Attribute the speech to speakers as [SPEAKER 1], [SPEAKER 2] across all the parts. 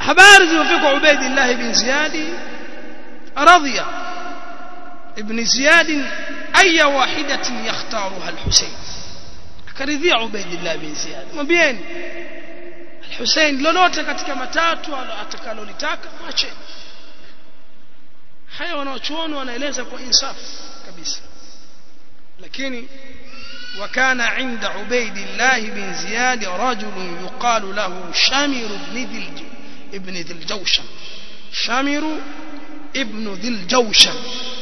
[SPEAKER 1] habari zilizofika Ubaidillah ibn Ziyad radhiya ibn Ziyad aya wahidatin yakhtaruha al-Husayn akaridhia Ubaidillah ibn Ziyad mwambieni al-Husayn lolote katika matatu atakalolitaka mwacheni haya wanaochuoni wanaeleza kwa insaf kabisa lakini وكان عند عبيد الله بن زياد رجل يقال له شامر بن ذي ابن ذي الجوشن شامر ابن ذي الجوشن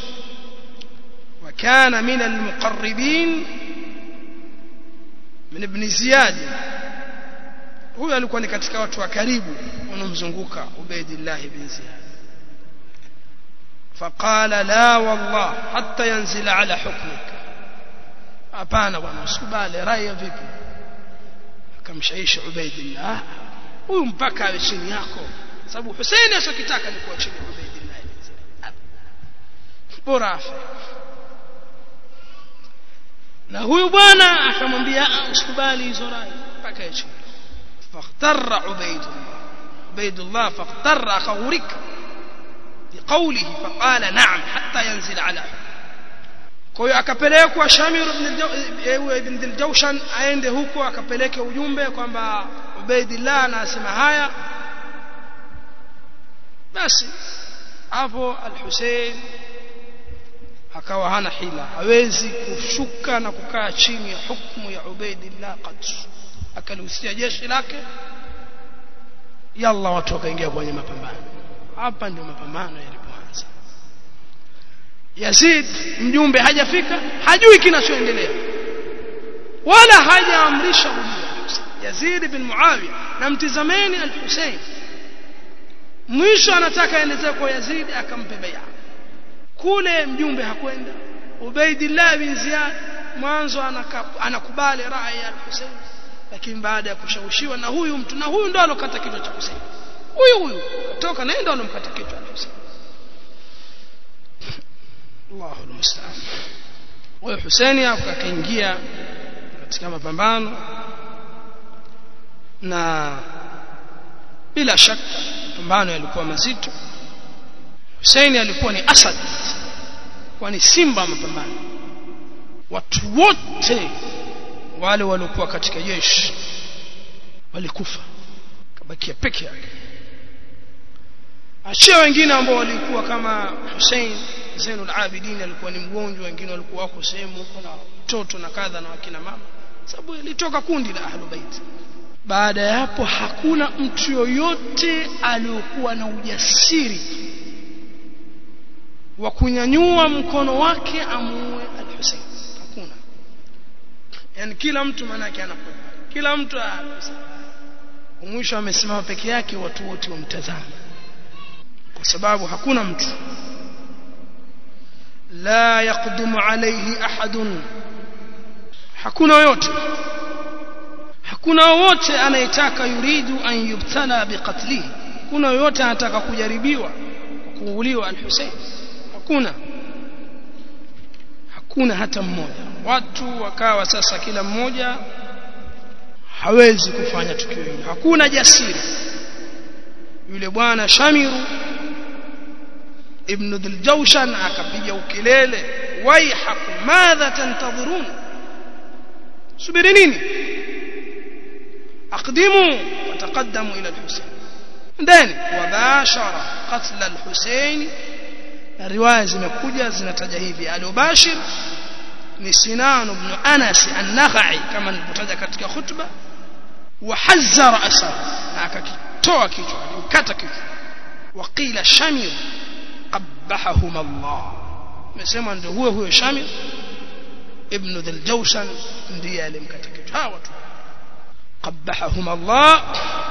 [SPEAKER 1] وكان من المقربين من ابن زياد huyo alikuwa ni katika watu wa karibu wanaomzunguka Ubaidillah ibn Ziyad فقال لا والله حتى ينزل على حكمك hapana bwana usikubali rai vipi akamshawishi Ubaidillah huyu mpaka awe chini yako sababu Hussein asokitaka ni kuwa chini ya Ubaidillah bora afe na huyu bwana akamwambia usikubali hizo rai mpaka awe chini فاغتر عبيد الله عبيد الله فاغتر أخورك بقوله فقال نعم حتى ينزل على kwa hiyo akapelekwa Shamir ibn Diljawshan aende huko akapeleke ujumbe kwamba Ubaidillah anasema haya basi hapo al-Hussein akawa hana hila hawezi kushuka na kukaa chini ya hukumu ya Ubaidillah qat akalihusia jeshi lake yalla watu wakaingia kwenye mapambano hapa ndio mapambano yalipoanza Yazid mjumbe hajafika hajui kinachoendelea wala hajaamrisha ujio Yazid bin Muawiya na mtizameni al-Hussein mwisho anataka aendezee kwa Yazid akampe bai'a kule mjumbe hakwenda Ubaidillah bin Ziyad mwanzo anakubali rai ya al-Hussein lakini baada ya kushawishiwa na huyu mtu na huyu ndo alokata kichwa cha Hussein huyu huyu katoka na ndo alomkata kichwa Hussein Allahu almusta'an huyo Hussein akaingia katika mapambano na bila shaka mapambano yalikuwa mazito Hussein alikuwa ni asad kwa ni simba mapambano watu wote wale waliokuwa katika jeshi walikufa kabakia peke yake achia wengine ambao walikuwa kama Hussein Zainul Abidin alikuwa ni mgonjwa wengine walikuwa wako sehemu huko na mtoto na kadha na wakina mama sababu ilitoka kundi la Ahlul Bait baada ya hapo hakuna mtu yoyote aliyokuwa na ujasiri wa kunyanyua mkono wake amuue al-Hussein hakuna yani kila mtu manake anakuwa kila mtu mwisho amesimama peke yake watu wote wamtazama kwa sababu hakuna mtu la yaqdumu alayhi ahadun hakuna yote hakuna wote anayetaka yuridu an yubtala biqatlihi kuna yote anataka kujaribiwa kuuliwa al-Hussein hakuna hakuna hata mmoja watu wakawa sasa kila mmoja hawezi kufanya tukio hili hakuna jasiri yule bwana Shamiru ibn Dhiljawshan akapiga ukelele waihakum madha tantadhirun subiri nini aqdimu wataqaddamu ila al-Husayn ndani wabashara qatl al-Husayn na riwaya zimekuja zinataja hivi alubashir ni Sinan ibn Anas an-Nakhai kama nilipotaja katika khutba wahazzara asar na akakitoa kichwa alikata kichwa waqila shamir qabbahahum Allah mesema ndio huyo huyo shamir ibn dhil jawshan ndiye alimkata kichwa hawa tu qabbahahum Allah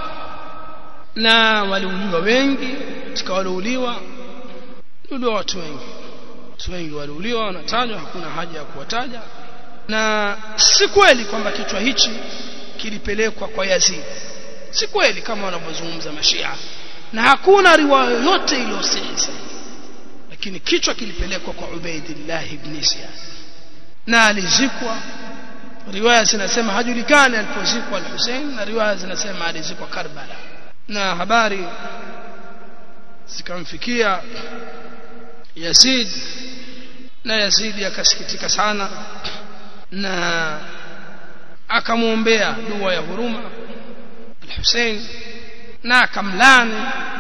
[SPEAKER 1] na waliuliwa wengi katika waliuliwa ndio watu wengi watu wengi waliuliwa wanatajwa hakuna haja ya kuwataja na si kweli kwamba kichwa hichi kilipelekwa kwa Yazid si kweli kama wanavyozungumza mashia na hakuna riwaya yoyote iliyosema lakini kichwa kilipelekwa kwa Ubaidillah ibn Ziyad na alizikwa riwaya zinasema hajulikani alipozikwa al-Hussein na riwaya zinasema alizikwa Karbala na habari zikamfikia Yazid na Yazid akasikitika sana na akamwombea dua ya huruma al-Hussein na akamlani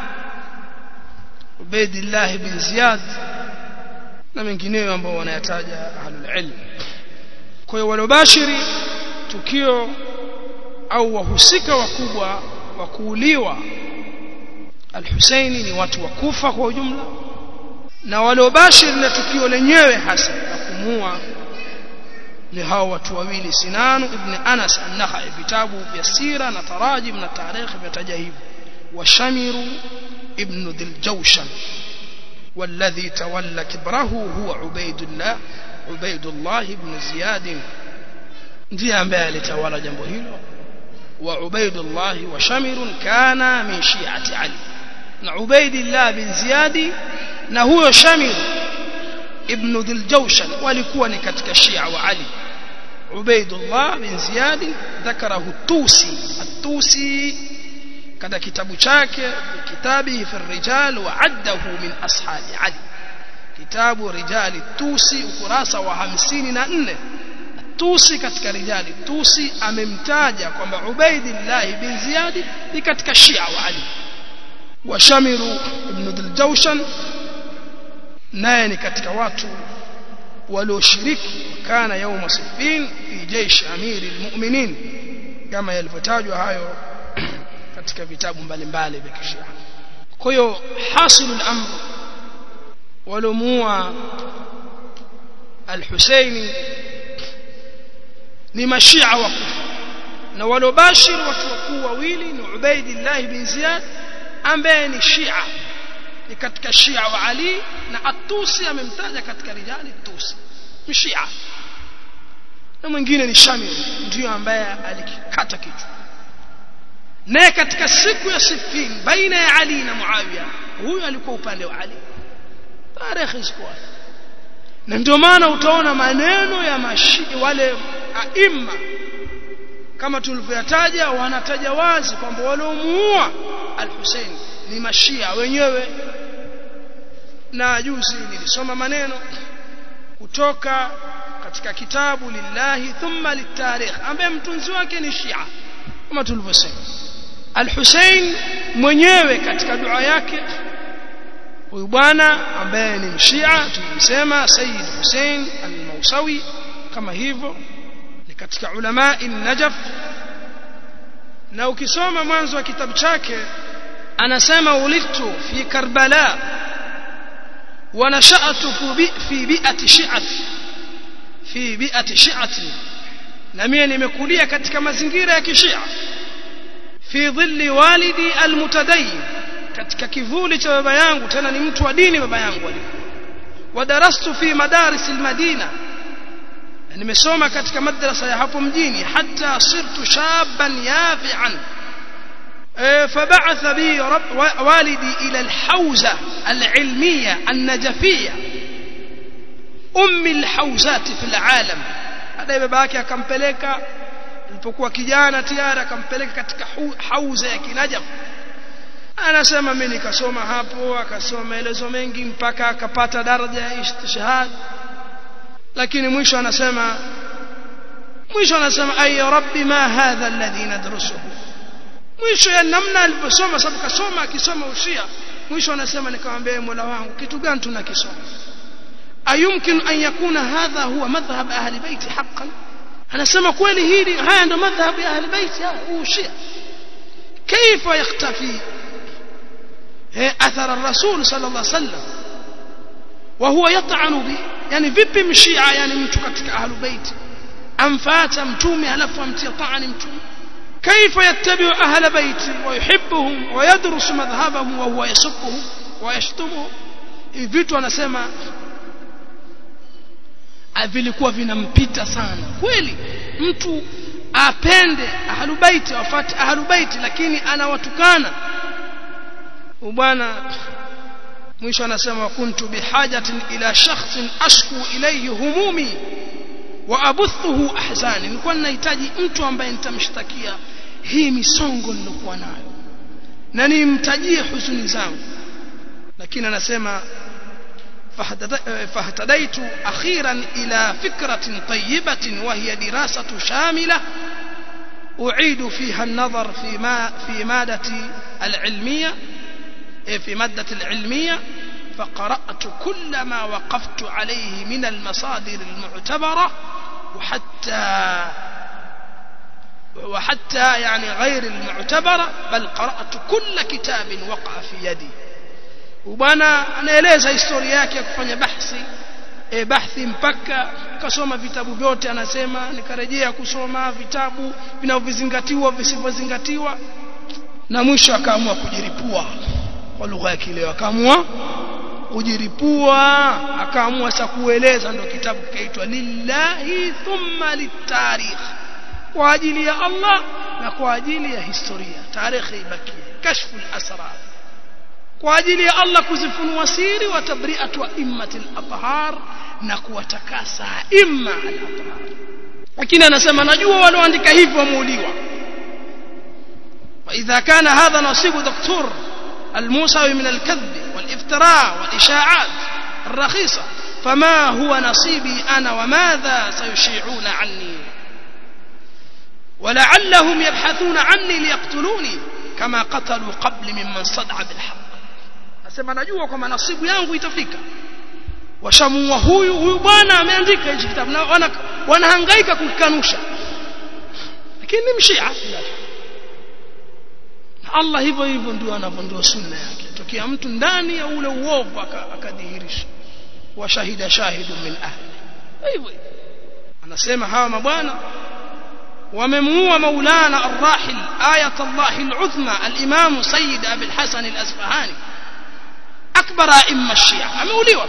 [SPEAKER 1] Ubaidillah bin Ziyad na mengineyo ambao wanayataja ahlul ilm kwa hiyo waliobashiri tukio au wahusika wakubwa wa kuuliwa al-Husaini ni watu wa Kufa kwa ujumla na waliobashiri na tukio lenyewe hasa la kumua ni hao watu wawili Sinan ibn Anas an-Nakhai vitabu vya sira na tarajim na tarikh vimetaja hivyo wa Shamiru ibn Dhiljawshan والذي تولى كبره هو عبيد الله عبيد الله بن زياد ndiye ambaye alitawala jambo hilo wa Ubaidullah wa Shamir kana min shi'ati Ali na Ubaidillah bin Ziyad na huyo Shamir ibn Dhiljawshan walikuwa ni katika Shia wa Ali Ubaidullah bin Ziyad ذكره التوسي التوسي kada kitabu chake kitabi fi rijal wa addahu min ashabi Ali kitabu rijali tusi ukurasa wa 54 tusi katika rijali tusi amemtaja kwamba Ubaidillah bin Ziyad ni katika Shia wa Ali wa Shamiru ibn Dhiljawshan naye ni katika watu walioshiriki kana yauma Siffin fi jaish amiri almu'minin kama yalivyotajwa hayo katika vitabu mbalimbali vya kishia kwa hiyo hasilul amr walomua al-Husaini ni mashia wa kufa na walobashir watu wakuu wawili ni Ubaidillah bin Ziyad ambaye ni shia ni katika shia wa Ali na Atusi amemtaja katika rijali Tusi mshia na mwingine ni Shamir ndio ambaye alikikata kichwa naye katika siku ya Siffin baina ya Ali na Muawiya huyu alikuwa upande wa Ali tarehe sikuwa na ndio maana utaona maneno ya mashi wale aima kama tulivyoyataja wanataja wazi kwamba waliomuua al-Hussein ni mashia wenyewe na juzi nilisoma maneno kutoka katika kitabu lillahi thumma litarikh ambaye mtunzi wake ni Shia kama tulivyosema Al-Hussein mwenyewe katika dua yake huyu bwana ambaye ni mshia tulimsema Sayyid Hussein al-Mausawi kama hivyo ni katika ulama najaf na ukisoma mwanzo wa kitabu chake anasema ulidtu fi Karbala wa nasha'tu fi bi'ati shi'ati fi bi'ati shi'ati na mimi nimekulia katika mazingira ya kishia fi dhilli walidi almutadayyin katika kivuli cha baba yangu tena ni mtu wa dini baba yangu alikuwa wadarastu fi madaris almadina nimesoma katika madrasa ya hapo mjini hatta sirtu shaban yafi'an فبعث بي رب والدي إلى الحوزة العلمية النجفية أم الحوزات في العالم هذا babake akampeleka alipokuwa kijana tayari akampeleka katika hauza ya kinajaf anasema mimi nikasoma hapo akasoma maelezo mengi mpaka akapata daraja ya istishhad lakini mwisho anasema mwisho anasema ay rabbi ma hadha alladhi nadrusuhu mwisho ya namna aliposoma sababu kasoma akisoma ushia mwisho anasema nikamwambia Mola wangu kitu gani tunakisoma ayumkin an yakuna hadha huwa madhhab ahli baiti haqqan anasema kweli hili haya ndo madhhab ya ahli baiti ushia كيف يختفي اثر الرسول صلى الله عليه وسلم وهو يطعن به يعني vipi mshia yani mtu katika ahli baiti amfata mtume alafu amtia ta'ani mtume كيف يتبع أهل بيتي ويحبهم ويدرس مذهبهم وهو يسبهم ويشتمهم vitu anasema vilikuwa vinampita sana kweli mtu apende ahlubaiti wafate ahlubaiti lakini anawatukana bwana mwisho anasema kuntu bihajatin ila shakhsin ashku ilayhi humumi wa abuthuhu ahzani nilikuwa ninahitaji mtu ambaye nitamshtakia hii misongo nilokuwa nayo na nimtajie huzuni zangu lakini anasema فاهتديت أخيرا إلى فكرة طيبة وهي دراسة شاملة أعيد فيها النظر في ما في مادة العلمية في مادة العلمية فقرأت كل ما وقفت عليه من المصادر المعتبرة وحتى وحتى يعني غير المعتبرة بل قرأت كل كتاب وقع في يدي bwana anaeleza historia yake ya kufanya bahthi e, bahthi mpaka kasoma vitabu vyote anasema nikarejea kusoma vitabu vinavyozingatiwa visivyozingatiwa na mwisho akaamua kujiripua kwa lugha ya kileo akaamua kujiripua akaamua sasa kueleza ndio kitabu kikaitwa lillahi thumma litarikh kwa ajili ya Allah na kwa ajili ya historia tarikhi ibakie kashfu al-asrar kwa ajili ya Allah kuzifunua siri wa tabri'atu immatil athhar na kuwatakasa imma al-athhar lakini anasema najua walioandika hivyo wameuliwa واذا كان هذا نصيب دكتور الموسوي من الكذب والافتراء والاشاعات الرخيصه فما هو نصيبي انا وماذا سيشيعون عني ولعلهم يبحثون عني ليقتلوني كما قتلوا قبل ممن صدع بالحق asema najua kwamba nasibu yangu itafika washamua huyu huyu bwana ameandika hichi kitabu na wana, wanahangaika kukikanusha lakini ni mshia na Allah hivyo hivyo ndio anavondoa sunna yake tokea mtu ndani ya ule uovu akadhihirisha wa shahida shahidu min ahli hivyo anasema hawa mabwana وممنوع مولانا الراحل آية الله العظمى الإمام سيد أبي الحسن الأسفهاني أكبر أئمة الشيعة أموليوا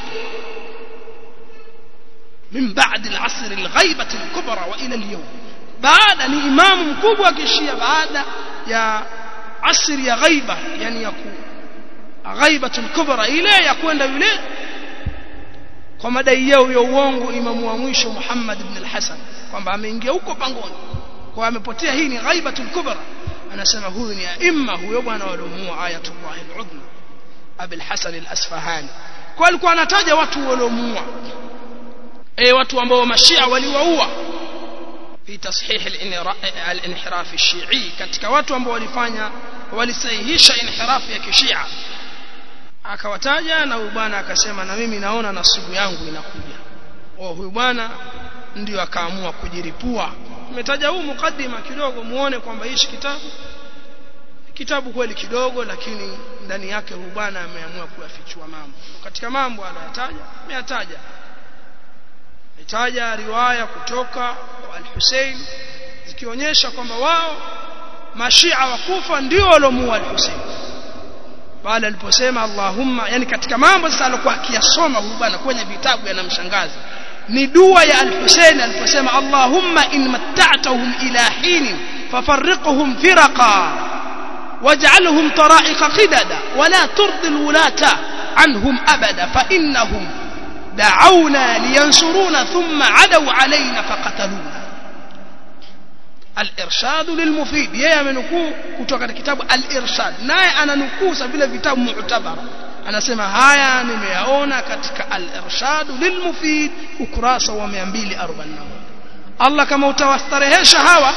[SPEAKER 1] من بعد العصر الغيبة الكبرى وإلى اليوم بعد أن إمام مكوبة كشيعة بعد يا عصر يا غيبة يعني يكون غيبة الكبرى إليه يكون إليه kwa madai yao ya uongo imamu wa mwisho Muhammad ibn al-Hasan kwamba ameingia huko pangoni kwa amepotea hii ni ghaibatul kubra anasema huyu ni aima huyo bwana waliomuua ayatullah al-udhma Abi al-Hasan al-Asfahani kwa alikuwa anataja watu waliomuua eh watu ambao mashia waliwaua fi tashih al-inhiraf al-shi'i katika watu ambao walifanya walisahihisha inhiraf ya kishia akawataja na huyu bwana akasema na mimi naona nasibu yangu inakuja oh huyu bwana ndio akaamua kujiripua nimetaja huu mukaddima kidogo muone kwamba hichi kitabu kitabu kweli kidogo lakini ndani yake huyu bwana ameamua kuyafichua mambo katika mambo aliyotaja ameyataja ametaja riwaya kutoka kwa al-Hussein zikionyesha kwamba wao mashia wa Kufa ndio waliomuua al-Hussein pale aliposema Allahumma yani katika mambo sasa alikuwa akiyasoma huyu bwana kwenye vitabu yanamshangaza ni dua ya al-Husayn aliposema Allahumma in matta'tahum ila hin fafarriqhum firaqa waj'alhum tara'iqa qidada wala turdi al-wulata anhum abada fa innahum da'awna liyansuruna thumma 'adaw 'alayna faqataluna al-irshad lilmufid yeye amenukuu kutoka katika kitabu al-irshad naye ananukuu vile vitabu mu'tabara anasema haya nimeyaona katika al-irshad lilmufid ukurasa wa 241 Allah kama utawastarehesha hawa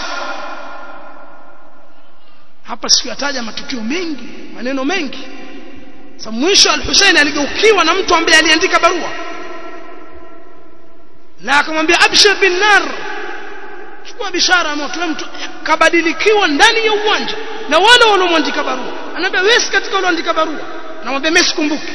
[SPEAKER 1] hapa sikuyataja matukio mengi maneno mengi sasa mwisho al-Hussein aligeukiwa na mtu ambaye aliandika barua na akamwambia abshir bin nar chukua bishara ya moto mtu kabadilikiwa ndani ya uwanja na wale waliomwandika barua anaambia wewe katika walioandika barua namwambia mimi sikumbuki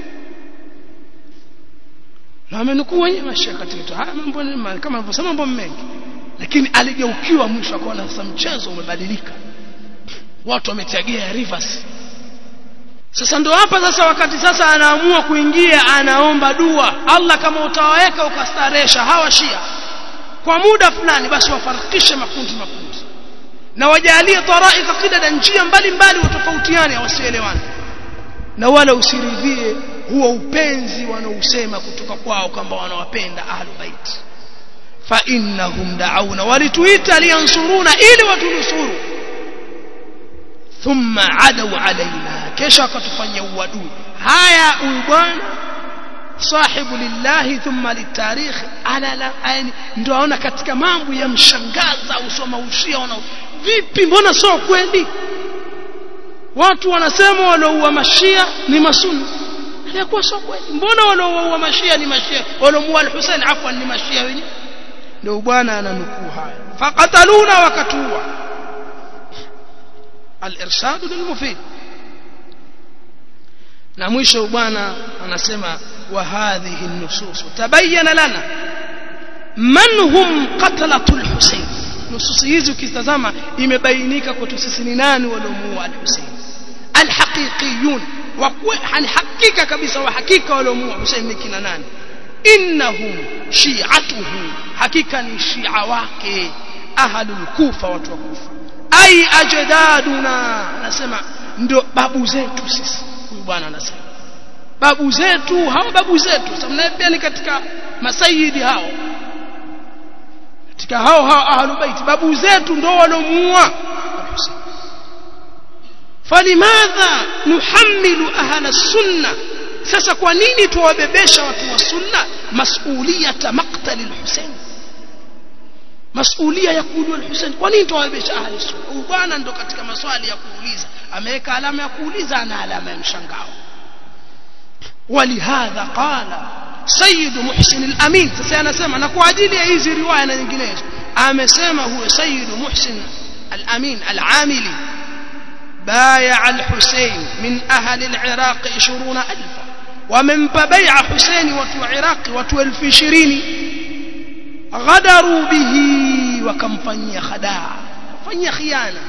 [SPEAKER 1] na amenukuu wenyewe mashia katika haya mambo ni kama alivyosema mambo mengi lakini aligeukiwa mwisho akaona sasa mchezo umebadilika watu wametegea rivers sasa ndo hapa sasa wakati sasa anaamua kuingia anaomba dua Allah kama utawaweka ukastaresha hawa shia kwa muda fulani basi wafarikishe makundi makundi na wajalie taraika qidada njia mbalimbali watofautiane wasielewane na wala usiridhie huo upenzi wanaosema kutoka kwao kwamba wanawapenda ahlul bait fa innahum da'awna walituita liyansuruna ili watunusuru thumma adaw alaina kisha akatufanyia uadui haya huyu bwana sahibu lillahi thumma litarikh ala la yani ndio aona katika mambo ya mshangaza usoma ushia wana vipi mbona sio kweli watu wanasema walioua mashia ni masuni alikuwa sio kweli mbona walioua mashia ni mashia waliomuua al-Hussein afwan ni mashia wenyewe ndio bwana ananukuu haya faqataluna wakatua al-irshad lilmufid na mwisho bwana anasema wa hadhihi an-nusus tabayyana lana man hum qatlatu al-Hussein nusus hizi ukitazama imebainika kwetu sisi ni nani waliomuua al-Hussein al-haqiqiyun wa hakika kabisa wa hakika waliomuua Hussein ni kina nani innahum shi'atuhu hakika ni shia wake ahlul kufa watu wa kufa ai ajdaduna anasema ndio babu zetu sisi huyu bwana anasema babu zetu hao babu zetu sababu pia ni katika masayidi hao katika hao hao ahlul bait babu zetu ndio walomuua falimadha nuhammilu ahla sunna sasa kwa nini tuwabebesha watu wa sunna masuliyata maqtali al-Husayn masulia ya kuuliwa al-Husayn kwa nini tuwabebesha ahli sunna huyu bwana ndo katika maswali ya kuuliza ameweka alama ya kuuliza na alama ya mshangao walihadha qala sayyid muhsin al-amin sasa anasema na kwa ajili ya hizi riwaya na nyinginezo amesema huyo sayyid muhsin al-amin al-amili بايع الحسين من أهل العراق عشرون ألفا ومن بيع حسين وتو عراق وتو الف شرين غدروا به وكم فني خداع فني خيانة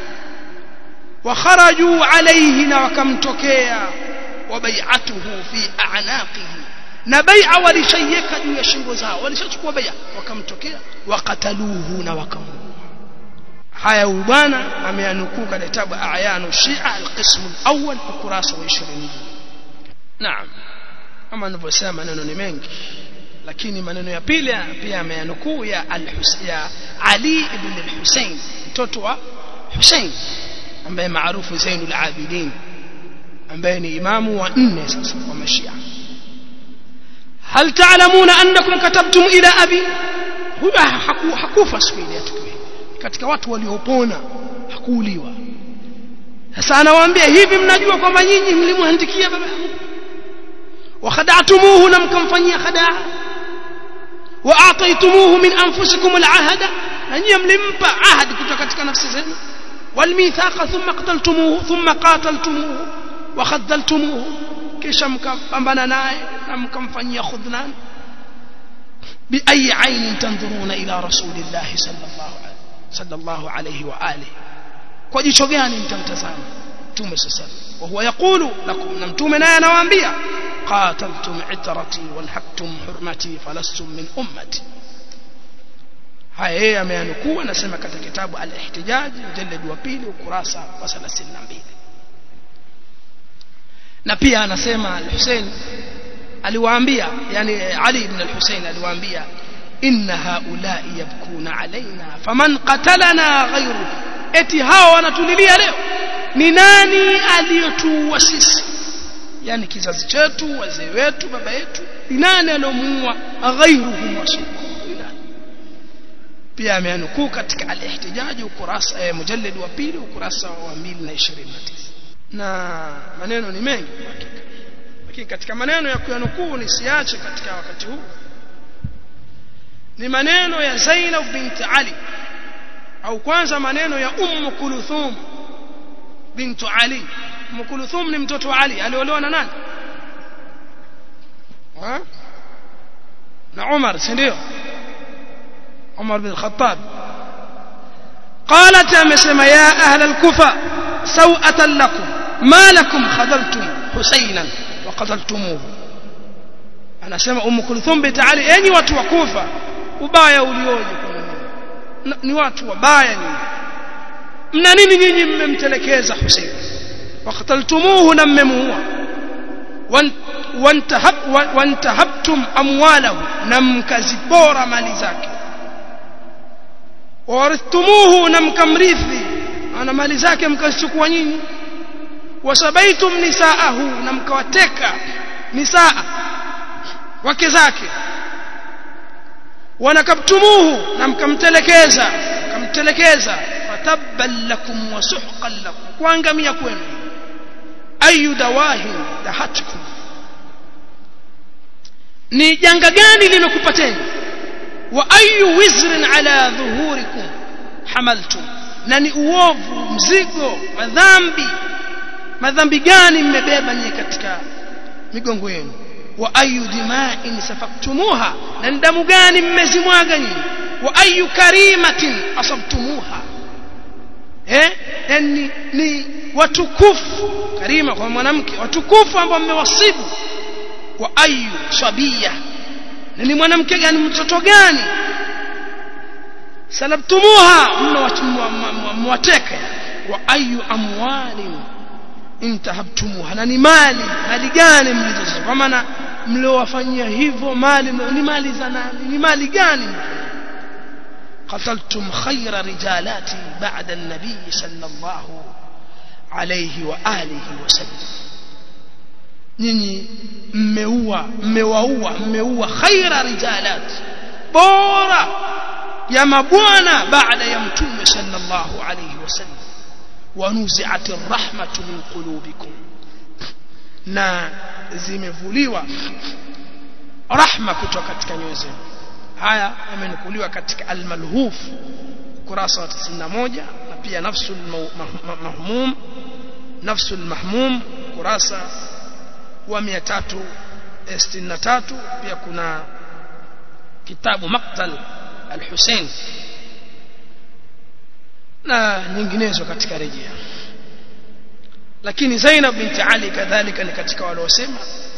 [SPEAKER 1] وخرجوا عليه وكم تكيا وبيعته في أعناقه نبيع ولشيك juu ya shingo zao walishachukua bai'a wakamtokea wakataluhu na wakamuua haya huyu bwana ameanukuu katika kitabu ayanu shia alqism alawwal ukurasa wa 20 naam kama nilivyosema maneno ni mengi lakini maneno ya pili pia ameanukuu ya al-Husayn Ali ibn al-Husayn mtoto wa Hussein ambaye maarufu Zainul Abidin ambaye ni imamu wa nne sasa wa mashia hal ta'lamuna annakum katabtum ila abi huyu hakufa siku ile tukio katika watu waliopona hakuuliwa sasa anawaambia hivi mnajua kwamba nyinyi mlimwandikia baba yangu وخدعتموه لم كمفنيا خداع واعطيتموه من انفسكم العهد اني ملمpa ahadi kutoka katika nafsi zenu والميثاق ثم قتلتموه ثم قاتلتموه وخذلتموه kisha mkapambana naye na mkamfanyia khudnan بأي عين تنظرون إلى رسول الله صلى الله عليه صلى الله عليه وآله kwa jicho gani mtamtazama mtume sasa wa huwa yaqulu lakum na mtume naye anawaambia qataltum itrati walhaqtum hurmati falastum min ummati haya yeye ameanukuu anasema katika kitabu al-ihtijaj mjallad wa pili ukurasa wa 32 na pia anasema al-Hussein aliwaambia yani Ali ibn al-Hussein aliwaambia inna haula'i yabkuna alaina faman qatalana ghayru eti hao wanatulilia leo ni nani aliyotuua sisi yani kizazi chetu wazee wetu baba yetu ni nani aliyomuua ghayruhum wasifu pia ameanukuu katika al-ihtijaji ukurasa eh, mujallad wa pili ukurasa wa 229 na maneno ni mengi hakika lakini katika maneno ya kuyanukuu nisiache katika wakati huu ni maneno ya Zainab bint Ali au kwanza maneno ya Umm Kulthum bint Ali Umm Kulthum ni mtoto wa Ali aliolewa na nani ha? na Umar si ndio Umar bin Khattab قالت amesema ya ahla al-kufa sawatan lakum ma lakum khadaltum husaynan wa qataltumuhu anasema Umm Kulthum bint Ali enyi watu wa Kufa ubaya ulioje kwa ni watu wabaya nyinyi mna nini nyinyi mmemtelekeza Hussein waqtaltumuhu na mmemuua wantahabtum amwalahu na mkazipora mali zake warithumuhu na mkamrithi ana mali zake mkazichukua nyinyi wasabaitum nisaahu na mkawateka nisaa wake zake wanakabtumuhu na mkamtelekeza mkamtelekeza fatabban lakum wa suhqan lakum kuangamia kwenu ayu dawahin dahatkum ni janga gani limekupateni wa ayu wizrin ala dhuhurikum hamaltum na ni uovu mzigo madhambi madhambi gani mmebeba nyinyi katika migongo yenu wa ayu dima'in safaktumuha na damu gani mmezimwaga nyinyi wa ayu karimatin asabtumuha eh yani ni watukufu karima kwa mwanamke watukufu ambao mmewasibu wa ayu sabia na ni mwanamke gani mtoto gani salabtumuha mwateka wa ayu amwalin intahabtumuha na ni mali mali gani mlizozichukua kwa maana mliowafanyia hivyo mali ni mali za nani ni mali gani قتلتم خير رجالات بعد النبي صلى الله عليه وآله وسلم nyinyi mmeua mmewaua mmeua khaira rijalat bora ya mabwana baada ya mtume sallallahu alayhi wasallam wanuzi'at arrahmatu min qulubikum na zimevuliwa rahma kutoka katika nyoyo zenu haya yamenukuliwa katika al-malhuf kurasa wa 91 na pia nafsul mahmum nafsul mahmum kurasa wa 363 pia kuna kitabu maqtal al-Hussein na nyinginezo katika rejea lakini Zainab binti Ali kadhalika ni katika wale wasema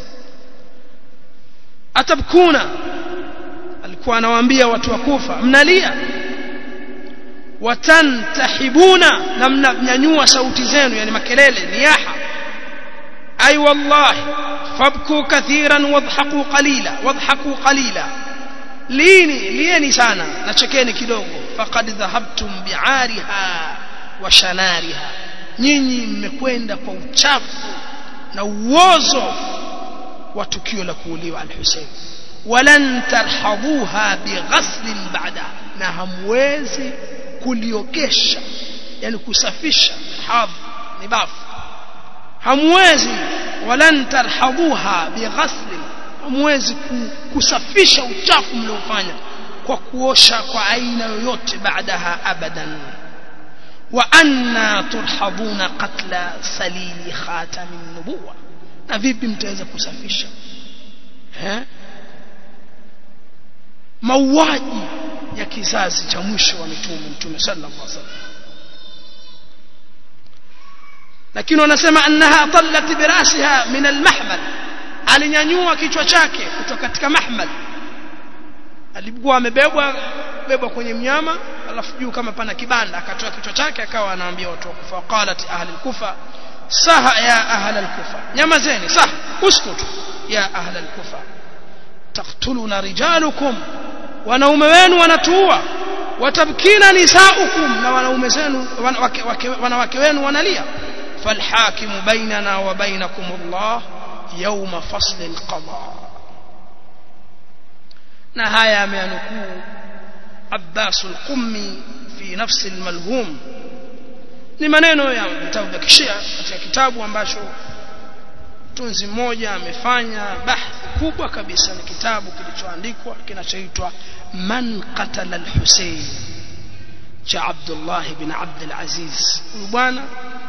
[SPEAKER 1] atabkuna alikuwa anawaambia watu wa Kufa mnalia watantahibuna na mnanyanyua sauti zenu yani makelele niyaha ay wallahi fabku kathiran wadhaku qalila wadhaku qalila lini lieni sana na chekeni kidogo faqad dhahabtum bi'ariha wa shanariha nyinyi mmekwenda kwa uchafu na uozo wa tukio la kuuliwa al-Hussein walan tarhabuha bighasl ba'da na hamwezi kuliogesha yani kusafisha hadh ni bafu hamwezi walan tarhabuha bighasl hamwezi kusafisha uchafu mliofanya kwa kuosha kwa aina yoyote baadaha abadan wa anna turhabuna qatla salili khatamin nubuwa na vipi mtaweza kusafisha eh mauaji ya kizazi cha mwisho wa mitume mtume sallallahu alaihi wasallam lakini wanasema annaha tallat birasiha min almahmal alinyanyua kichwa chake kutoka katika mahmal alikuwa amebebwa bebwa kwenye mnyama alafu juu kama pana kibanda akatoa kichwa chake akawa anaambia watu wa kufa qalat ahli alkufa saha ya ahli alkufa nyamazeni sah uskutu ya ahli alkufa taqtuluna rijalukum wanaume wenu wanatuua watabkina nisaukum na wanaume zenu wanawake wenu wanalia falhakimu bainana wa bainakum Allah yawma fasl alqada na haya ameanukuu Abbas al-Qummi fi nafsi al-malhum ni maneno ya vitabu vya kishia katika kitabu ambacho tunzi mmoja amefanya bahthi kubwa kabisa ni kitabu kilichoandikwa kinachoitwa man qatala al-Husayn cha Abdullah ibn Abd al-Aziz huyu bwana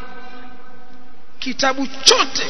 [SPEAKER 1] kitabu chote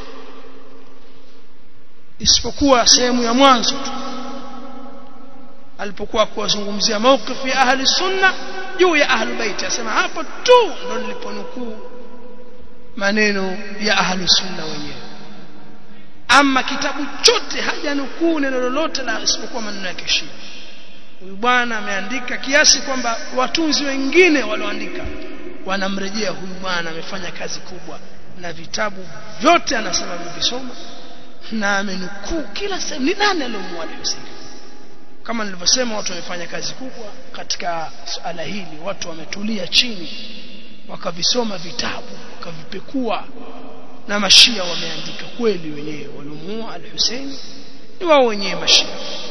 [SPEAKER 1] isipokuwa sehemu ya mwanzo tu alipokuwa kuwazungumzia mawqif ya ahli sunna juu ya ahli bait asema hapo tu ndo niliponukuu maneno ya ahli sunna wenyewe ama kitabu chote hajanukuu neno lolote la isipokuwa maneno ya kishia huyu bwana ameandika kiasi kwamba watunzi wengine walioandika wanamrejea huyu bwana amefanya kazi kubwa na vitabu vyote anasema amevisoma na amenukuu kila sehemu ni nani aliyomuua Hussein kama nilivyosema watu wamefanya kazi kubwa katika suala hili watu wametulia chini wakavisoma vitabu wakavipekua na mashia wameandika kweli wenyewe waliomuua al-Hussein ni wao wenyewe mashia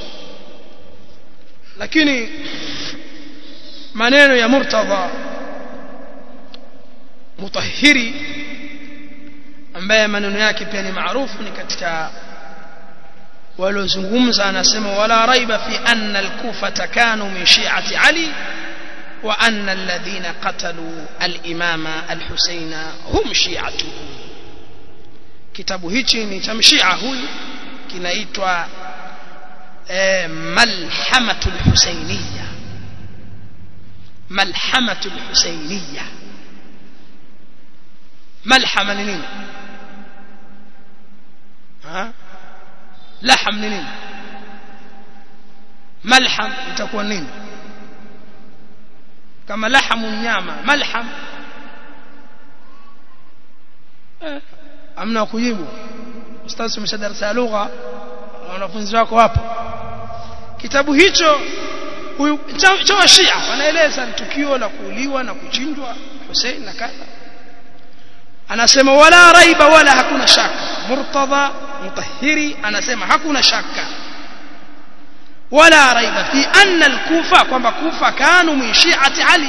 [SPEAKER 1] lakini maneno ya Murtadha mutahhiri ambaye maneno yake pia ni maarufu ni katika waliozungumza anasema wala raiba fi anna al-kufa kanu min shi'ati ali wa anna alladhina qatalu al-imama al-husayn hum shi'atuhu kitabu hichi ni cha mshia huyu kinaitwa eh, malhamatul husainiyya malhamatul husainiyya malhama ni nini ha laham ni nini malham itakuwa nini kama lahamu nyama malham eh, amna kujibu ustaz umesha darasa ya lugha wanafunzi wako wapo kitabu hicho huyu cha wa Shia wanaeleza tukio la kuuliwa na kuchinjwa Hussein na kadha anasema wala raiba wala hakuna shaka murtadha mutahhiri anasema hakuna shaka wala raiba fi anna al-kufa kwamba kufa kanu min shi'ati ali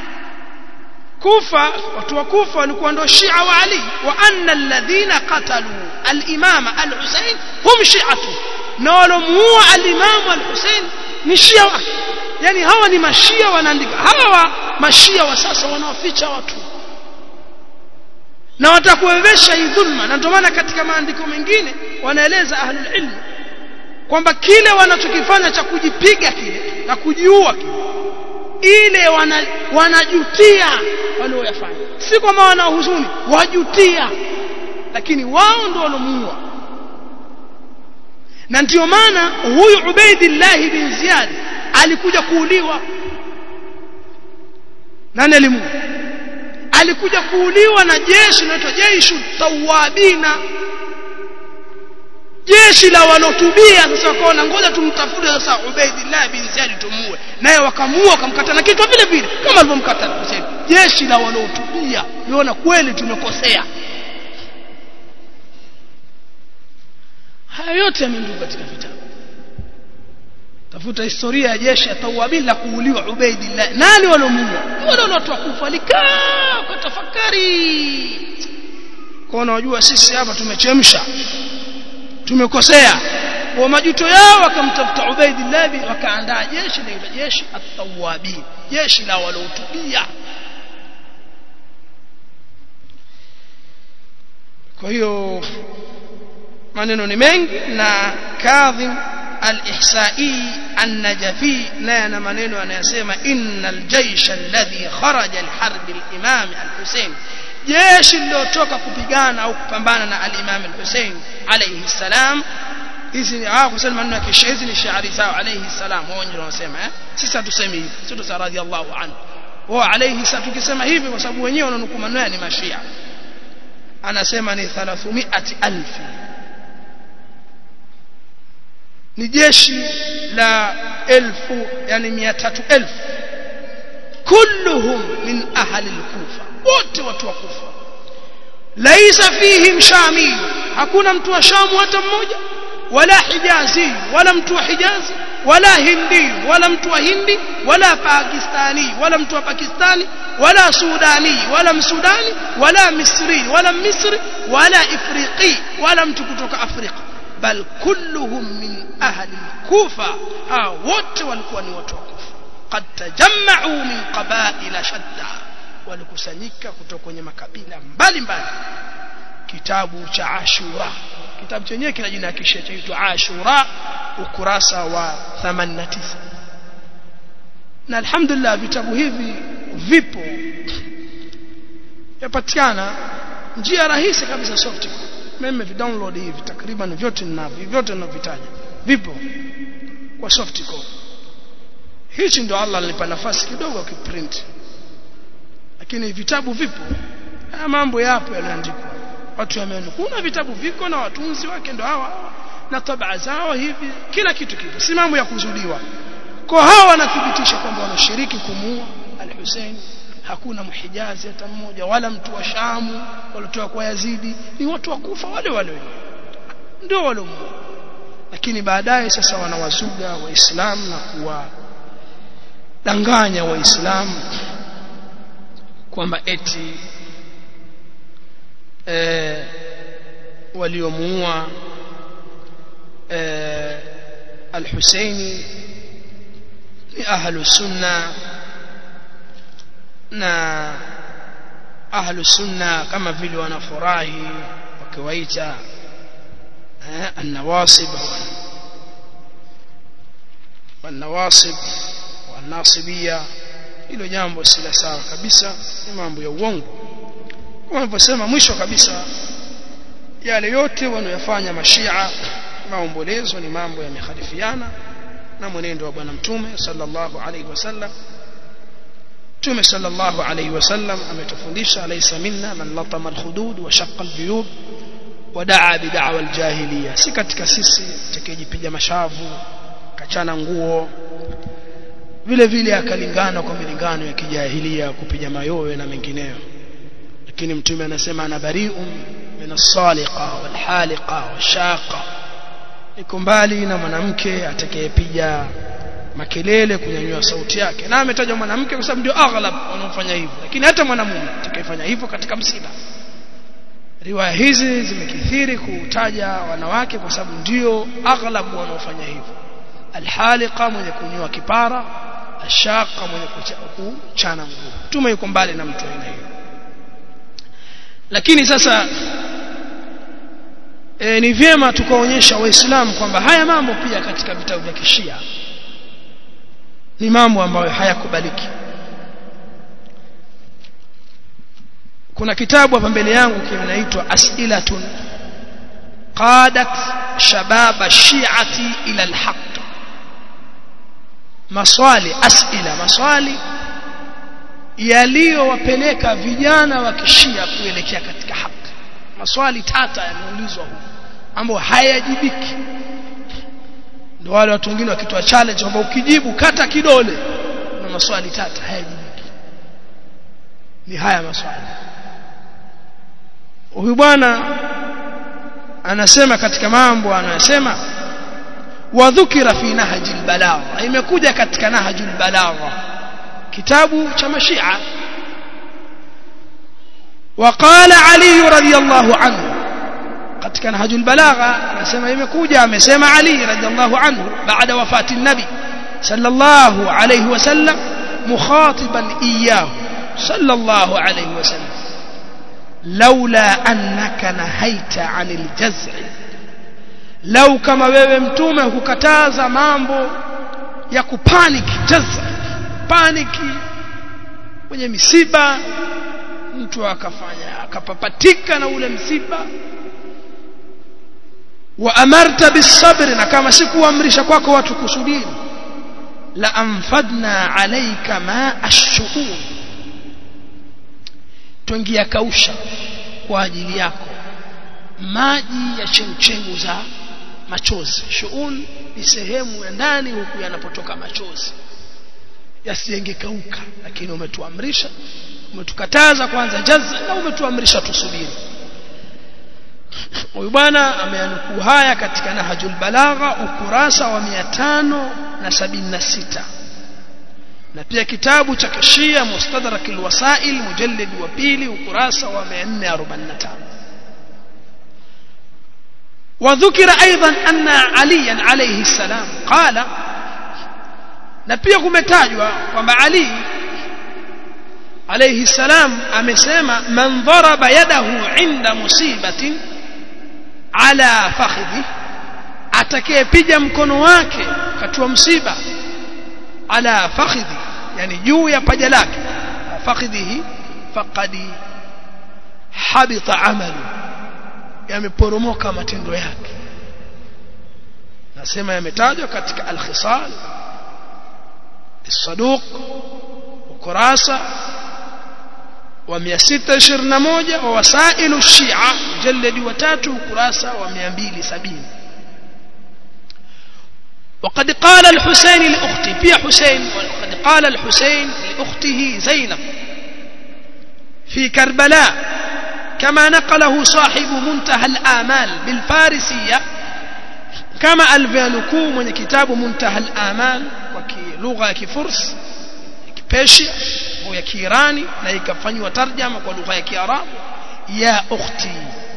[SPEAKER 1] kufa watu wa kufa walikuwa ndio shia wa ali wa anna alladhina qatalu al-imama al-husayn hum shi'atu na walomuua al-imam al-husayn ni shia wake yani hawa ni mashia wanaandika hawa mashia wa sasa wanawaficha watu na watakuwezesha hii dhulma na ndio maana katika maandiko mengine wanaeleza ahlul ilm kwamba kile wanachokifanya cha kujipiga kile na kujiua kile ile wana, wanajutia walioyafanya si kwamba wana huzuni wajutia lakini wao ndio walomuua na ndio maana huyu Ubaidillah bin Ziyad alikuja kuuliwa nani alimuua alikuja kuuliwa na jeshi linaloitwa jeshi tawabina jeshi la walotubia sasa wakaona ngoja tumtafute sasa Ubaidillah bin Ziyad tumuue naye wakamuua wakamkata na kichwa vile vile kama alivyomkata Hussein jeshi la walotubia liona kweli tumekosea haya yote yameandikwa katika vitabu tafuta historia ya jeshi ya Tawabin la kuuliwa Ubaidillah nani walomuua wale watu wakufa likaa kwa tafakari kwa unajua sisi hapa tumechemsha tumekosea kwa majuto yao wakamtafuta Ubaidillah wakaandaa jeshi la jeshi at-Tawabin jeshi la waloutubia kwa hiyo maneno ni mengi na Kadhim al-Ihsa'i an-Najafi naye ana maneno anayosema innal jaysha alladhi kharaja li-harb al-Imam al-Hussein jeshi lilotoka kupigana au kupambana na al-Imam al-Hussein alayhi salam hizi ni hao kusema maneno ya kisha hizi ni shairi zao alayhi salam wao ndio wanasema eh sisi hatusemi hivi sisi tusema radhiallahu anhu wao alayhi salam tukisema hivi kwa sababu wenyewe wananukuu maneno ni mashia anasema ni 300000 ni jeshi la elfu yani 300000 kulluhum min ahli al-kufa wote watu wa kufa laisa fihim shami hakuna mtu wa shamu hata mmoja wala hijazi wala mtu wa hijazi wala hindi wala mtu wa hindi wala pakistani wala mtu wa pakistani wala sudani wala msudani wala misri wala misri wala ifriqi wala mtu kutoka afrika bal kulluhum min ahli kufa hao wote walikuwa ni watu wa kufa qad tajamma'u min qaba'ila shatta walikusanyika kutoka kwenye makabila mbalimbali kitabu cha Ashura kitabu chenyewe kina jina kisha chaitwa Ashura ukurasa wa 89 na alhamdulillah vitabu hivi vipo yapatikana njia rahisi kabisa soft mimi vidownload hivi takriban vyote ninavyo vyote ninavitaja vipo kwa soft copy hichi ndo Allah alinipa nafasi kidogo akiprint lakini vitabu vipo haya mambo yapo yanaandikwa watu wameandika kuna vitabu viko na watunzi wake ndo hawa na tabaa zao hivi kila kitu kipo si mambo ya kuzuliwa kwa hawa wanathibitisha kwamba wanashiriki kumuua al-Hussein hakuna mhijazi hata mmoja wala mtu wa Shamu waliotoka kwa Yazidi ni watu wa Kufa wale wale ndio wale lakini baadaye sasa wanawazuga waislamu na kuwadanganya waislamu kwamba eti e, waliomuua e, al-Husaini ni ahlu sunna na ahlu sunna kama vile wanafurahi wakiwaita eh, an-nawasib wan-nawasib wan-nasibiyya hilo jambo si la sawa kabisa ni mambo ya uongo kama nilivyosema mwisho kabisa yale yote wanayofanya mashia maombolezo ni mambo yamekhalifiana na mwenendo wa bwana mtume sallallahu alaihi wasallam mtume sallallahu alaihi wasallam ametufundisha alaysa minna man latama alkhudud wa shaqqa albuyub wa daa bid'awa aljahiliya si katika sisi atakayejipiga mashavu kachana nguo vile vile akalingana kwa milingano ya kijahilia kupiga mayowe na mengineyo lakini mtume anasema ana bari'un min as-saliqa wal haliqa washaqa iko mbali na mwanamke atakayepiga makelele kunyanyua sauti yake na ametajwa mwanamke kwa sababu ndio aghlab wanaofanya hivyo lakini hata mwanamume atakayefanya hivyo katika msiba riwaya hizi zimekithiri kutaja wanawake kwa sababu ndio aghlab wanaofanya hivyo alhaliqa mwenye kunyua kipara ashaqa mwenye kuchana nguo tume yuko mbali na mtu aina hiyo lakini sasa e, ni vyema tukaonyesha waislamu kwamba haya mambo pia katika vitabu vya kishia ni mambo ambayo hayakubaliki kuna kitabu hapa mbele yangu kinaitwa as'ilatun qadat shababa shi'ati ila alhaq maswali as'ila maswali yaliyowapeleka vijana wa kishia kuelekea katika haki maswali tata yameulizwa huko ambayo hayajibiki ndio wale watu wengine wakitoa challenge kwamba ukijibu kata kidole na maswali tata hayajibiki ni haya maswali huyu bwana anasema katika mambo anayosema wadhukira fi nahji albalagha imekuja katika nahji albalagha kitabu cha mashia وقال علي رضي الله عنه katika nahju albalagha anasema imekuja amesema Ali radhiallahu anhu baada wafati nabi sallallahu alayhi wasallam mukhatiban iyyahu sallallahu alayhi wasallam laula annaka nahaita anil jaz'i lau kama wewe mtume hukataza mambo ya kupanic jaz'i paniki kwenye misiba mtu akafanya akapapatika na ule msiba wa amarta bisabri na kama sikuamrisha kwako watu kusubiri la anfadna alayka ma ash-shuhur twengia kausha kwa ajili yako maji ya chemchemu za machozi shuun ni sehemu ya ndani huku yanapotoka machozi yasiyengekauka lakini umetuamrisha umetukataza kwanza jaza na umetuamrisha tusubiri huyu bwana ameanukuu haya katika nahjul balagha ukurasa wa 576 na pia kitabu cha kishia mustadrak alwasail mujallid wa pili ukurasa wa 445 وذكر ايضا ان عليا عليه السلام قال na pia kumetajwa kwamba Ali alayhi salam amesema man dharaba yadahu inda musibatin ala fakhidhi atakayepiga mkono wake katua msiba ala fakhidhi yani juu ya paja lake fakhidhihi faqad habita amalu yameporomoka matendo yake nasema yametajwa katika al-khisal الصدوق ukurasa wa 621 wa wasailu shia mjalladi wa tatu ukurasa wa 270 وقد قال الحسين لأختي في حسين وقد قال الحسين لأخته زينب في كربلاء كما نقله صاحب منتهى الآمال بالفارسية كما الفيانكو من كتاب منتهى الآمال لغة كفرس كبيشيا au ya Kiirani na ikafanywa tarjama kwa lugha ya Kiarabu ya ukhti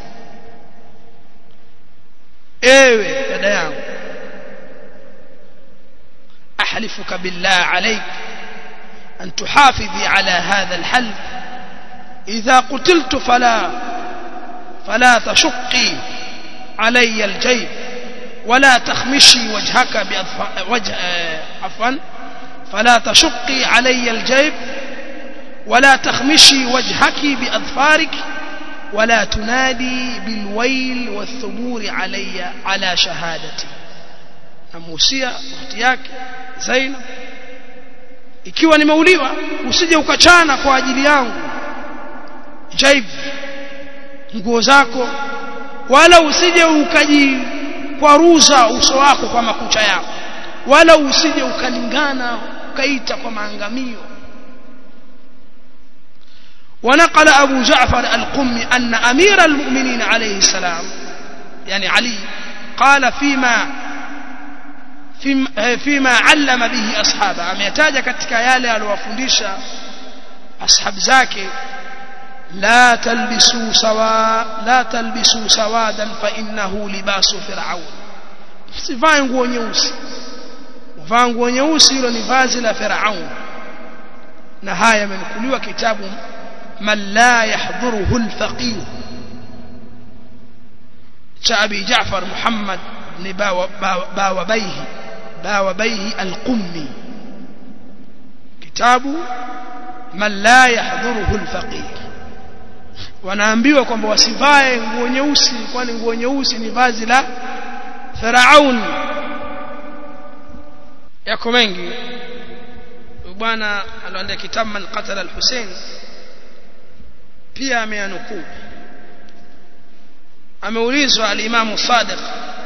[SPEAKER 1] ewe dada yangu ahlifuka billah alayk an tuhafidhi ala hadha alhalf idha qutiltu fala fala tashqi علي الجيب ولا تخمشي وجهك بأضف... وجه عفوا فلا تشقي علي الجيب ولا تخمشي وجهك بأظفارك ولا تنادي بالويل والثبور علي على شهادتي namuhusia ukhti yake Zainab ikiwa nimeuliwa usije ukachana kwa ajili yangu jaib nguo zako wala usije ukajikwaruza uso wako kwa makucha yako wala usije ukalingana ukaita kwa maangamio ونقل أبو جعفر القمي أن أمير المؤمنين عليه السلام يعني علي قال فيما فيما علم به أصحابه أميتاج كتك يالي الوفنديش أصحاب زاكي لا تلبسوا سوا لا تلبسوا سوادا فإنه لباس فرعون sivae nguo nyeusi uvaa nguo nyeusi hilo ni vazi la firaun na haya yamenukuliwa kitabu man la yahdhuruhu alfaqih cha abi jaafar muhammad ibn bawabaihi bawabaihi alqummi kitabu man la yahdhuruhu alfaqih wanaambiwa kwamba wasivae nguo nyeusi kwani nguo nyeusi ni vazi la Firaun yako mengi bwana aliandika kitabu man qatala al-Hussein pia ameanukuu ameulizwa al-Imam Sadiq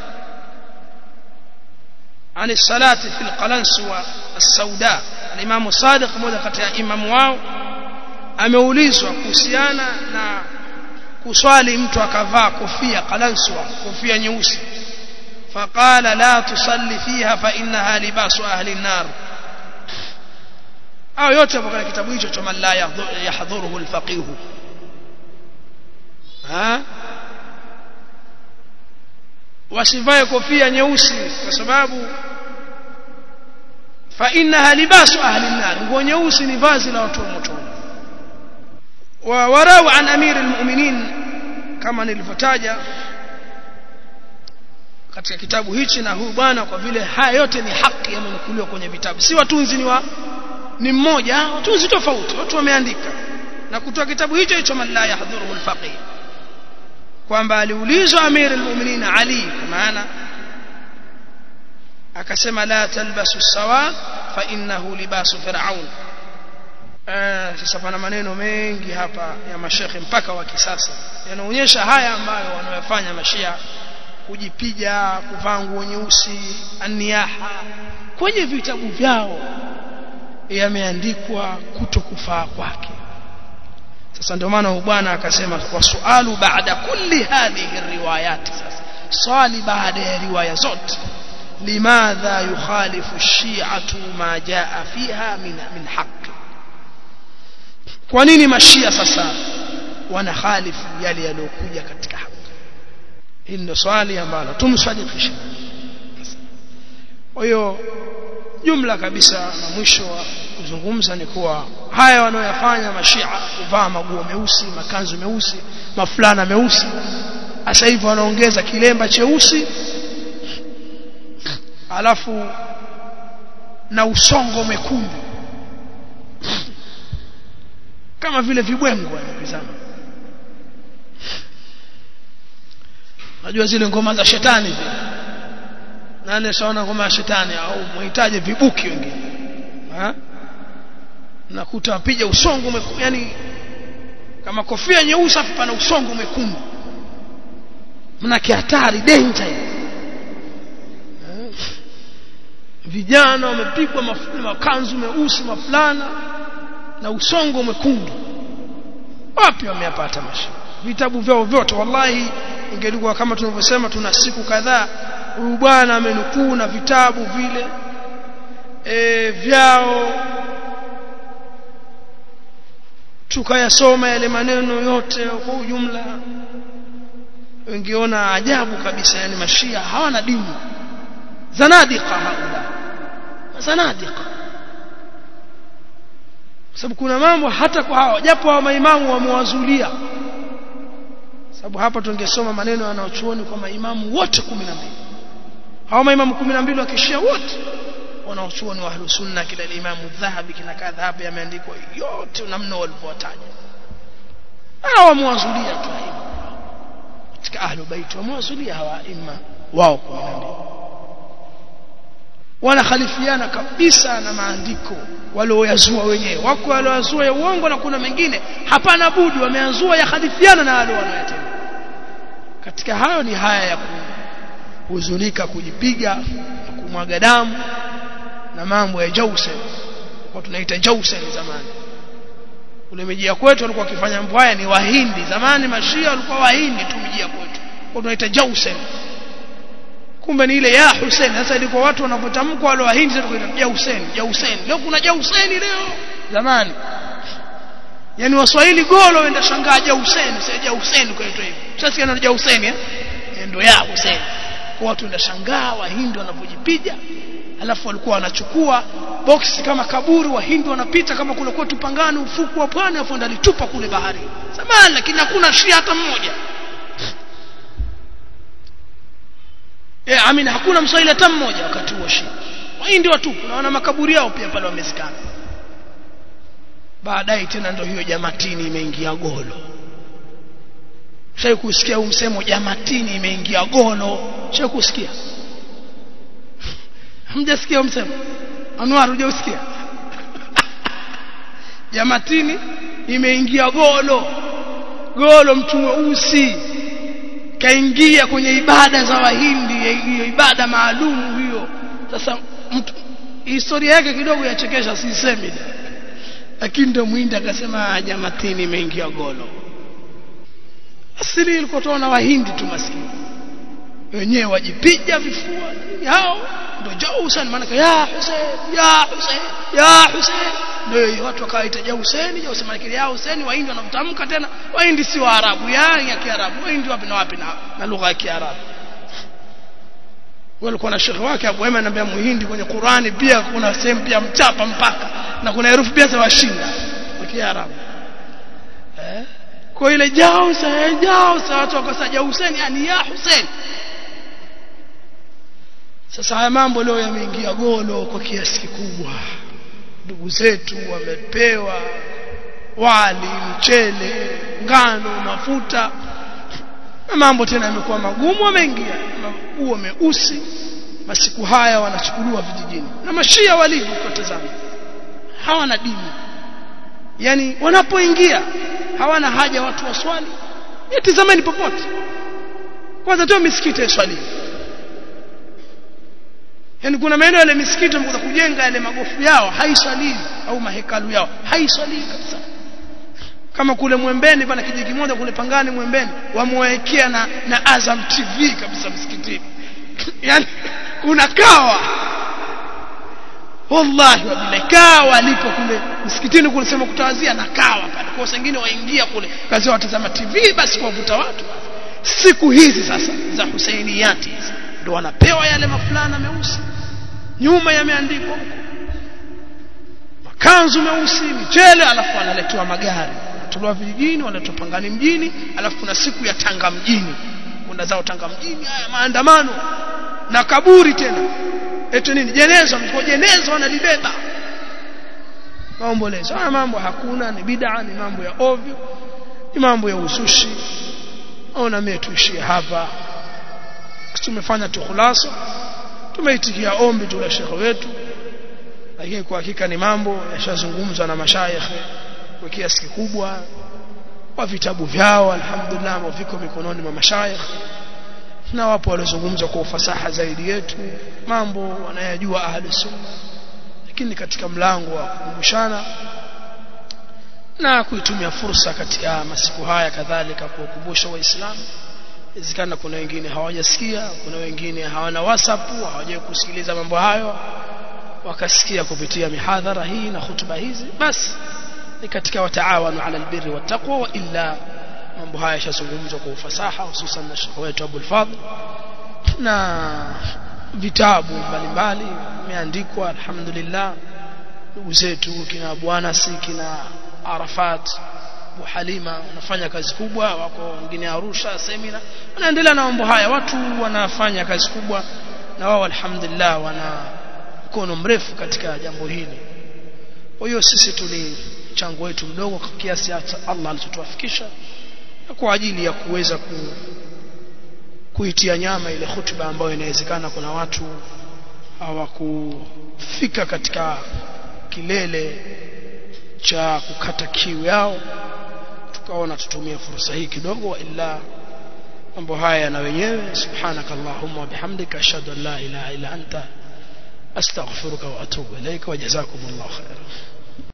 [SPEAKER 1] عن الصلاة في القلنسوة السوداء الإمام الصادق مmoja kati ya imamu wao ameulizwa kuhusiana na kuswali mtu akavaa kofia qalanswa kofia nyeusi فقال لا تصلي فيها فإنها لباس أهل النار au yote hapo katika kitabu hicho cha man la yahdhuruhu alfaqih ha wasivae kofia nyeusi kwa sababu fa innaha libasu ahli an-nar nguo nyeusi ni vazi la watu wa motoni wa warau an amir almu'minin kama nilivyotaja katika kitabu hichi na huyu bwana kwa vile haya yote ni haki yamenukuliwa kwenye vitabu si watunzi ni wa ni mmoja watunzi tofauti watu wameandika na kutoa kitabu hicho hicho man la yahdhuruhu alfaqih kwamba aliulizwa amir almu'minin ali kwa maana akasema la talbasu sawa fa innahu libasu fir'aun sasa pana maneno mengi hapa ya mashekhe mpaka wa kisasa yanaonyesha haya ambayo wanayofanya mashia kujipiga kuvaa nguo nyeusi aniyaha kwenye vitabu vyao yameandikwa kutokufaa kwake sasa ndio maana bwana akasema wasualu baada kulli hadhihi riwayat sasa swali baada ya riwaya zote limadha yukhalifu shi'atu ma jaa fiha min min haqq kwa nini mashia sasa wanakhalifu yale yaliyokuja katika haki hili ndio swali ambalo tumsadikisha kwa hiyo jumla kabisa na mwisho wa kuzungumza ni kuwa haya wanaoyafanya mashia kuvaa maguo meusi makanzu meusi mafulana meusi sasa hivi wanaongeza kilemba cheusi alafu na usongo mwekundu kama vile vibwengo wanapizana najua zile ngoma za shetani zile nani saona ngoma ya shetani au muhitaji vibuki wengine ha nakuta apija usongo mwekundu yani kama kofia nyeusi afu pana usongo mwekundu mnake hatari danger vijana wamepigwa makanzu meusi mafulana na usongo mwekundu wapi wameyapata mashia vitabu vyao vyote wallahi ingelikuwa kama tunavyosema tuna siku kadhaa huyu bwana amenukuu na vitabu vile e, vyao tukayasoma yale maneno yote kwa ujumla wengiona ajabu kabisa yani mashia hawana dini zanadika haula zanadika sababu kuna mambo hata kwa hao japo hao maimamu wamewazulia sababu hapa tungesoma maneno yanayochuoni kwa maimamu wote 12 hao maimamu 12 wakishia wote wanaochuoni wa ahlus sunna kila imamu dhahabi kina kadha hapa yameandikwa yote namna walivyotaja hao wamewazulia tu katika ahlu bait wamewazulia hawa imma wao 12 wanakhalifiana kabisa na maandiko walioyazua wenyewe wako walioyazua ya uongo na kuna mengine hapana budi wameazua ya khalifiana na wale wanaotenda katika hayo ni haya ya kuhuzunika kujipiga na kumwaga damu na mambo ya jausen kwa tunaita jausen zamani ule mijia kwetu walikuwa wakifanya mambo haya ni wahindi zamani mashia walikuwa wahindi tu mijia kwetu kwa tunaita jausen kumbe ni ile ya Hussein sasa ilikuwa watu wanapotamka wale wahindi sasa tukaita ya Hussein ya Hussein leo kuna ja Hussein leo zamani yani waswahili golo wenda shangaa ja Hussein sasa ja Hussein kwaitwa hivi sasa yana ja Hussein eh ndio ya Hussein kwa watu wenda shangaa wahindi wanapojipiga alafu walikuwa wanachukua box kama kaburi wahindi wanapita kama kule kwetu pangani ufuku wa pwani afu ndalitupa kule bahari zamani lakini hakuna shia hata mmoja Eh, amina hakuna mswahili hata mmoja wakati huo shia. Wahindi watupu naona makaburi yao pia pale wamezikana. Baadaye tena ndio hiyo jamatini imeingia golo. Shai kusikia huu msemo jamatini imeingia golo. Shai kusikia? Hamjasikia msemo? Anwar hujausikia? jamatini imeingia golo. Golo mtu mweusi kaingia kwenye ibada za wahindi hiyo ibada maalum hiyo sasa mtu historia yake kidogo yachekesha sisemi lakini ndio mwindi akasema jamatini imeingia golo asili ilikuwa tunaona wahindi tu maskini wenyewe wajipiga vifua hao ndio jao Hussein maana ya Hussein ya Hussein ya Hussein ndio watu wakaita ja Hussein ja Hussein ya Hussein wahindi wanatamka tena wahindi si waarabu ya ya kiarabu wahindi wapi na wapi na, na lugha ya kiarabu walikuwa na shekhi wake Abu Ema anambia muhindi kwenye Qurani pia kuna sehemu pia mchapa mpaka na kuna herufi pia za washinda kwa kiarabu eh kwa ile jao sa jao sa watu wakasaja Hussein yani ya Hussein sasa haya mambo leo yameingia golo kwa kiasi kikubwa ndugu zetu wamepewa wali mchele ngano mafuta na mambo tena yamekuwa magumu wameingia huo meusi masiku haya wanachukuliwa vijijini na mashia walivyo kutazama hawana dini yani wanapoingia hawana haja watu waswali tazameni popote kwanza tu misikiti ya swali yani kuna maeneo yale misikiti wamekuja kujenga yale magofu yao haiswalii au mahekalu yao haiswalii kabisa kama kule Mwembeni pana kijiji kimoja kule Pangani Mwembeni wamewekea na, na Azam TV kabisa msikitini yani unakawa wallahi wabillahi kawa alipo kule msikitini kule sema kutawazia na kawa pale kwa wengine waingia kule kazi watazama TV basi kuwavuta watu siku hizi sasa za Husainiyati hizi ndio wanapewa yale mafulana meusi nyuma yameandikwa huko makanzu meusi michele alafu wanaletewa magari wanatolewa vijijini wanaletwa pangani mjini alafu kuna siku ya Tanga mjini kuna zao Tanga mjini haya maandamano na kaburi tena eti nini jeneza mko jeneza wanalibeba maombolezo haya mambo hakuna ni bid'a ni mambo ya ovyo ni mambo ya uzushi ona mimi tuishie hapa tumefanya tu khulasa tumeitikia ombi tu la shekhe wetu lakini kwa hakika ni mambo yashazungumzwa na mashayikhe kwa kiasi kikubwa kwa vitabu vyao alhamdulillah viko mikononi mwa mashayikh na wapo waliozungumza kwa ufasaha zaidi yetu mambo wanayajua ahli sunna lakini katika mlango wa kukumbushana na kuitumia fursa katika masiku haya kadhalika kuwakumbusha waislamu inawezekana kuna wengine hawajasikia kuna wengine hawana whatsapp hawajawahi kusikiliza mambo hayo wakasikia kupitia mihadhara hii na hutuba hizi basi ni katika wataawanu ala albirri wattaqwa wa illa mambo haya yashazungumzwa kwa ufasaha hususan na shekhe wetu Abul Fadhl na vitabu mbalimbali vimeandikwa alhamdulillah ndugu zetu kina bwana si kina Arafat Abu Halima wanafanya kazi kubwa wako wengine Arusha semina wanaendelea na mambo haya watu wanafanya kazi kubwa na wao alhamdulillah wana mkono mrefu katika jambo hili kwa hiyo sisi tuli mchango wetu mdogo kwa kiasi hata Allah alichotuafikisha kwa ajili ya kuweza ku, kuitia nyama ile hutuba ambayo inawezekana kuna watu hawakufika katika kilele cha kukata kiu yao tukaona tutumie fursa hii kidogo ila mambo haya na wenyewe subhanaka allahumma wa bihamdika ashhadu an la ilaha illa anta astaghfiruka wa atubu ilaika wa jazakumullahu khairan